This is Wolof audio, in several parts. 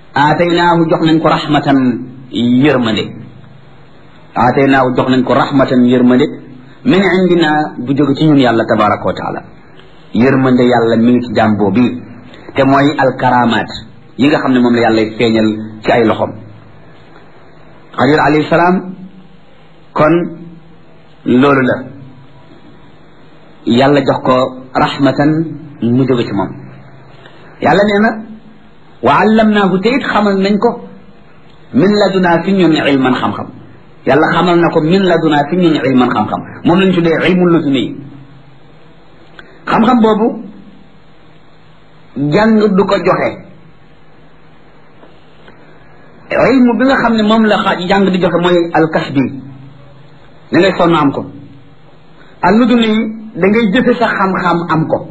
aataynaahu jox nañ ko rahmatan yërmande aataynaahu jox nañ ko rahmatan yërmande min indina bu jóge ci ñun yàlla tabaraka wa taala yërmande yàlla mi ngi ci jaam boobu te mooy alkaramaat yi nga xam ne moom la yàlla feeñal ci ay loxom xadir alayhi salaam kon loolu la yàlla jox ko rahmatan mu jóge ci moom yàlla nee na wa allamnaahu te it xamal nañ ko min ladunaa fi ñun ilman xam-xam yàlla xamal na ko min ladunaa fi ñun ilman xam-xam moom lañ tuddee ilmul laduni yi xam-xam boobu jàng du ko joxe ilmu bi nga xam ne moom la jàng di joxe mooy alkasbi da ngay sonn am ko al laduni yi da ngay jëfe sa xam-xam am ko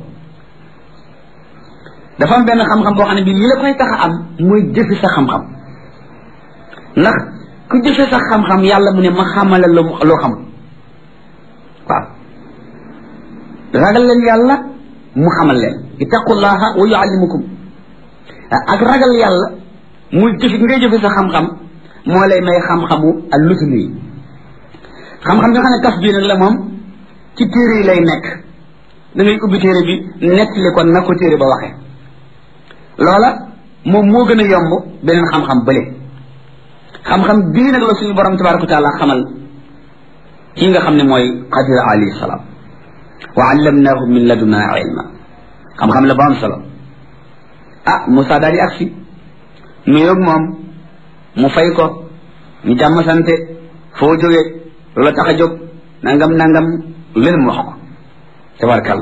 dafa am benn xam-xam boo xam ne bii li la koy tax a am mooy jëfe sa xam-xam ndax ku jëfe sa xam-xam yàlla mu ne ma xamala loo xam waaw ragal leen yàlla mu xamal leen ittaqullaha wa yuallimukum ak ragal yàlla muy jëfe ngay jëfe sa xam-xam moo lay may xam-xamu al lutuni yi xam-xam nga xam ne kas bii nag la moom ci téere yi lay nekk da ngay ubbi téere bi nettali ko na ko téere ba waxee loola moom moo gën a yomb beneen xam-xam bële xam-xam bii nag la suñu borom tabaraka wa taala xamal kii nga xam ne mooy xadir alayhi salaam wa allamnaahu min laduna ilma xam-xam la ba am solo ah Moussa daal di agsi nuyoog moom mu fay ko ñu jàmm sante foo jógee loola tax a jóg nangam nangam leen mu wax ko tabarakàlla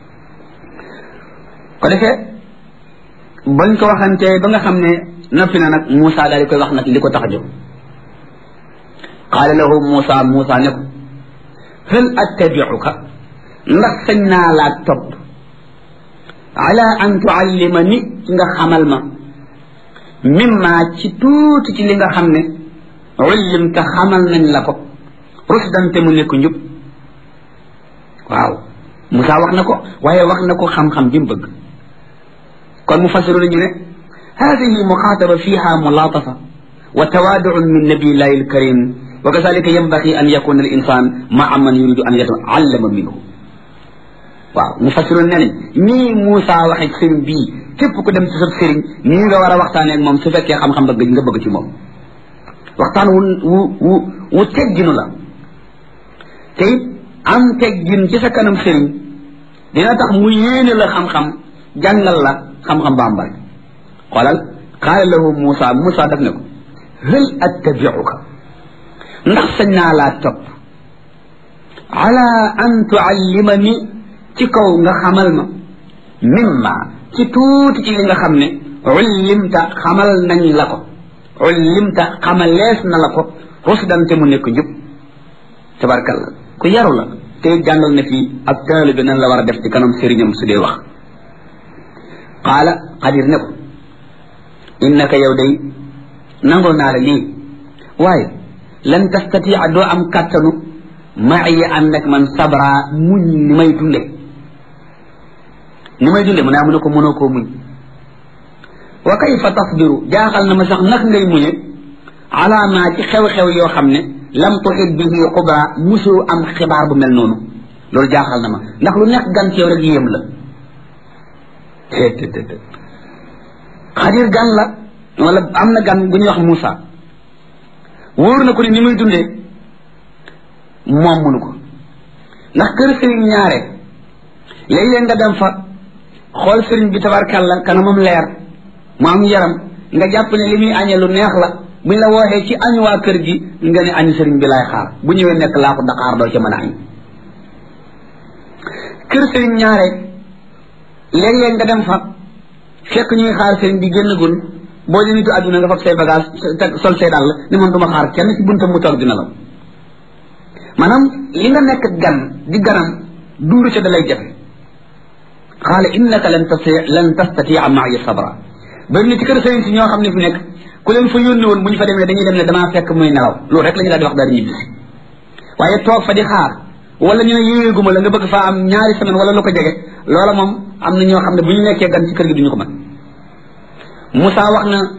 ko defee bañ ko waxantee ba nga xam ne noppi na nag Moussa daal di koy wax nag li ko tax a jóg qaala lahu Moussa Moussa ne ko hal attabiuka ndax sañ naa laa topp ala an tuallima ni ci nga xamal ma mimma ci tuuti ci li nga xam ne ullimta xamal nañ la ko rusdan te mu nekk njub waaw Moussa wax na ko waaye wax na ko xam-xam bi mu bëgg kon mu fasiru nañu ne هذه مخاطبة فيها ملاطفة وتوادع من نبي الله الكريم وكذلك ينبغي أن يكون الإنسان مع من يريد أن يتعلم منه waaw mu fasiroon ne nii Moussa waxe sëriñ bii képp ku dem ci sa sëriñ nii nga war a waxtaanee ak moom su fekkee xam-xam bëgg nga bëgg ci moom waxtaan wu wu wu wu tegginu la te it am teggin ci sa kanam sëriñ dina tax mu yéene la xam-xam jàngal la xam-xam ba am bari xoolal qaala lahu Moussa Moussa daf ne ko hal attabiuka ndax sañ naa laa topp ala an tuallimani ci kaw nga xamal ma mimma ci tuuti ci li nga xam ne ullimta xamal nañ la ko ullimta xamalees na la ko rusdante mu nekk njub tabarkalla ku yaru la te jàngal na fii ab taalibe nan la war a def ci kanam sëriñam su dee wax qaala xadir ne ko innaka yow day nangoo naa la lii waaye lan tastatia doo am kàttanu maaya ànd ak man sabra muñ ni may dunde ni may dunde mu naa mu ne ko mënoo koo muñ wa kayfa tasbiru jaaxal na ma sax nag ngay muñe ala ma ci xew-xew yoo xam ne lam tuxit bihi xubra musu am xibaar bu mel noonu loolu jaaxal na ma ndax lu nekk gan ci yow rek yéem la xadir gan la wala am na gan bu ñuy wax Moussa wóor na ko ni ni muy dundee moom munu ko ndax kër sëriñ ñaare léeg-léeg nga dem fa xool sëriñ bi tabarkàlla kanamam leer mu am yaram nga jàpp ne li muy añee lu neex la buñ la wooxee ci añ waa kër gi nga ne añu sëriñ bi laay xaar bu ñëwee nekk laa ko daqaar doo ca mën a añ kër sëriñ ñaare léeg-léeg nga dem fa fekk ñuy xaar sëriñ bi génn gun boo di nitu àdduna nga fab say bagage sol say dàll ni man duma xaar kenn ci buntam mu toog dina la maanaam li nga nekk gan di ganam dund ca da lay jafe xaala innaka lan tasti lan tastatia maaya sabra bari na ci kër sëriñ si ñoo xam ne fi nekk ku leen fa yónni woon bu ñu fa demee dañuy dem ne damaa fekk muy nelaw loolu rek la ñu daal di wax daal di ñibbisi waaye toog fa di xaar wala ñu ne yéeguma la nga bëgg faa am ñaari semaine wala lu ko jege loola moom am na ñoo xam ne bu ñu nekkee gan ci kër gi duñu ko mën Moussa wax na